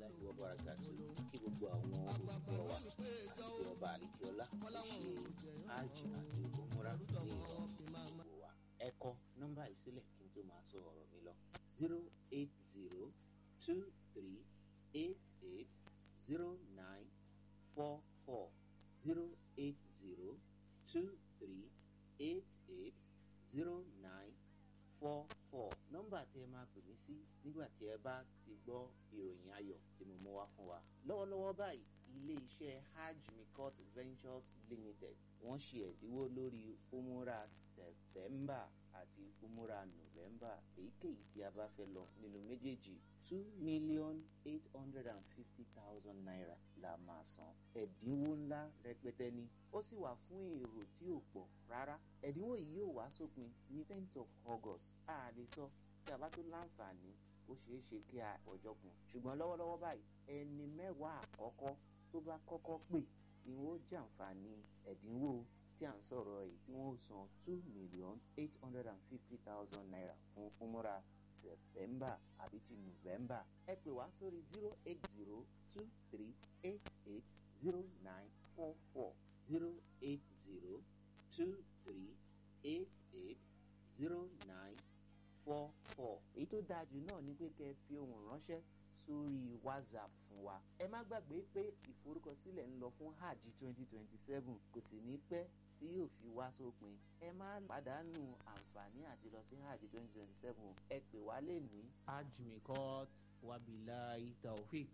warahmatullahi wabarakatuh kí gbogbo àwọn olùkọ́ wa àti ọba àlìkíọ́lá tó ṣe hajj àti umura ní ìrọ̀rùn gbogbo wa. ẹ kọ nọ́mbà yìí sílẹ̀ kí n tó máa sọ ọ̀rọ̀ mi lọ zero eight zero two three eight eight zero nine four four zero eight zero two three eight eight zero nine four four nọ́mbà tí ẹ máa pè mí sí nígbà tí ẹ bá ti gbọ́ ìròyìn ayọ̀ tí mo mú wá fún wa. lọ́wọ́lọ́wọ́ báyìí ilé iṣẹ́ hajj mikot ventures limited wọ́n ṣe ẹ̀dínwó lórí umura sẹ̀tẹ́mbà àti umura nọ́vẹ́mbà èyíkéyìí tí a bá fẹ́ lọ nínú méjèèjì two million eight hundred and fifty thousand naira la máa san ẹ̀dínwó ńlá rẹpẹtẹ ni ó sì wà fún èrò tí ò pọ̀ rárá ẹ̀dínwó yìí yóò wá sópin ní tenth of august a lè sọ tí a bá tó láǹfààní ó ṣeé ṣe kí a ọjọ́ kù ṣùgbọ́n lọ́wọ́lọ́wọ́ báyìí ẹni mẹ́wàá àkọ́kọ́ tó bá kọ́kọ́ pè ni wọ́n jàǹfààní ẹ̀dínwó tí à ń sọ̀rọ̀ èyí tí wọ́n san two million eight hundred and fifty thousand naira fún umura september àbí ti november ẹ pè wá sórí zero eight zero two three eight eight zero nine four four zero eight zero two three eight eight zero nine four four. èyí tó dáa jù náà ni pé kẹ́ ẹ fi ohùn ránṣẹ́ sórí whatsapp fún wa. ẹ má gbàgbé pé ìforúkọsílẹ̀ ń lọ fún hajj twenty twenty seven kò sì ní pẹ́ tí yóò fi wá sópin. ẹ má pàdánù àǹfààní àti lọ sí hajj twenty twenty seven ẹ pè wá lè ní. hajj mikot wabilahi taofik.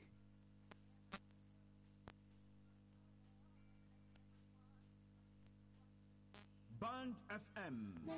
Band FM